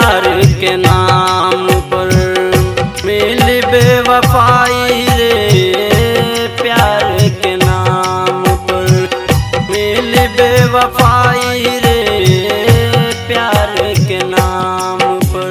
प्यार के नाम पर मिल बेवफाई रे प्यार के नाम पर मिल बेवफाई रे प्यार के नाम पर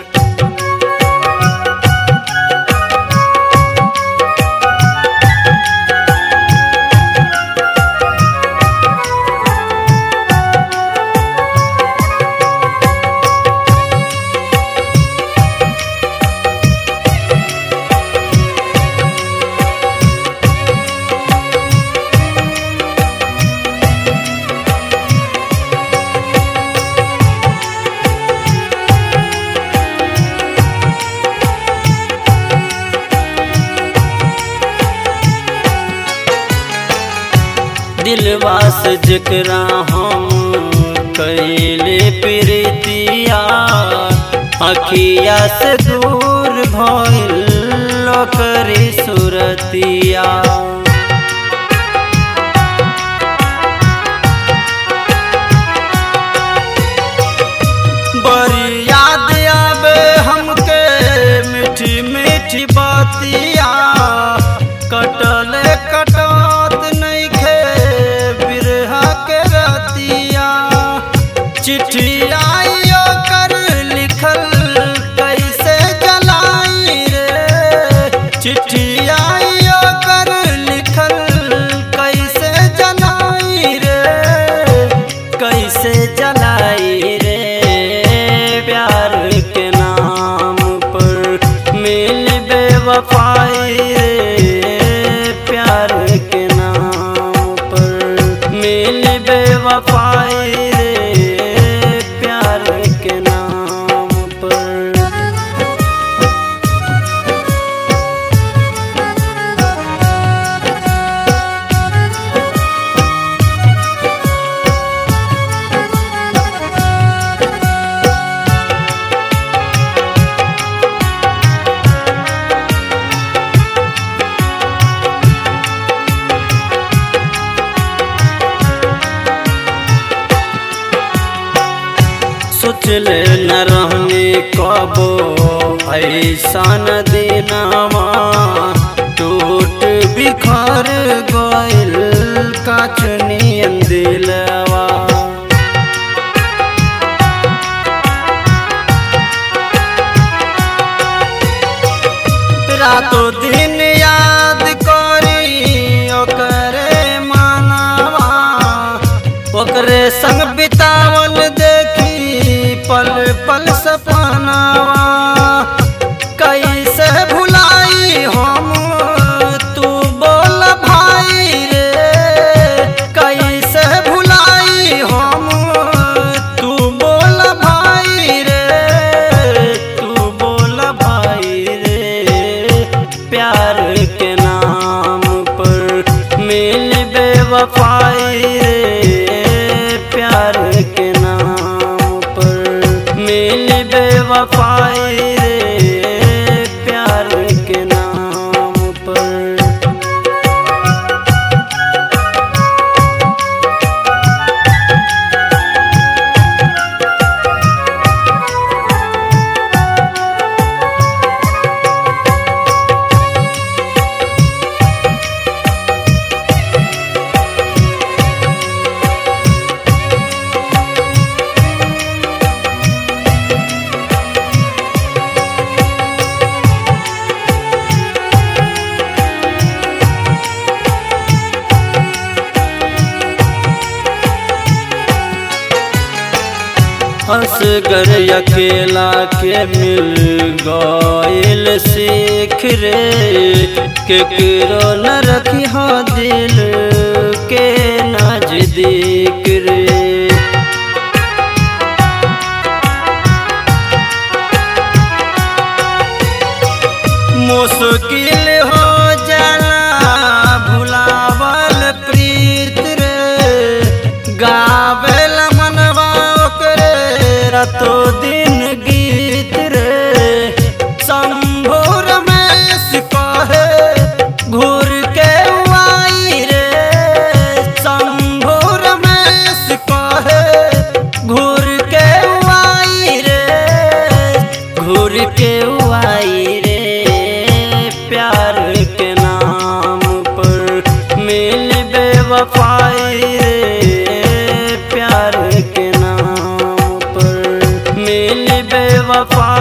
दिलवा से जकरा हम कैले प्रीतिया अखिया से दूर भइल ओकरी सुरतिया बड़ी याद आवे हमके मीठी मीठी बातिया कटल कटत नइखे बिरहा के रतिया चिट्ठी आइयो कर लिखल कैसे जलाई रे चिट्ठी आइयो कर लिखल कैसे जलाई रे कैसे जलाई रे प्यार के नाम पर मिल बेवफाई रे प्यार के नाम पर मिल बेवफाई रे प्यार के नाम पर सोचले न रहने कबो ऐसन दिनवा टूट बिखर गइल काचनियन दिलवा रातों दिन याद करी ओकरे मानवा ओकरे संग बितावल देखी पल पल सपनावा कैसे भुलाई हम तू बोल भाई रे कैसे भुलाई हम तू बोल भाई रे तू बोल भाई रे प्यार के नाम पर मिल बेवफाई रे प्यार के नाम पर मिल बेवफाई रे प्यार के नाम पर असगर अकेला के मिल गइल सीख रे केकरो न रखी हो दिल के नजदीक रे मुश्किल हो जाला भुलावल प्रीत रे गावेल मनवा ओकरे रातो दिन गीत रे शंभु रमेश कहे घूर के आई रे शंभु रमेश कहे घूर के आई रे छोड़ के आई रे प्यार के नाम पर मिल बेवफाई रे प्यार के नाम पर मिल बेवफाई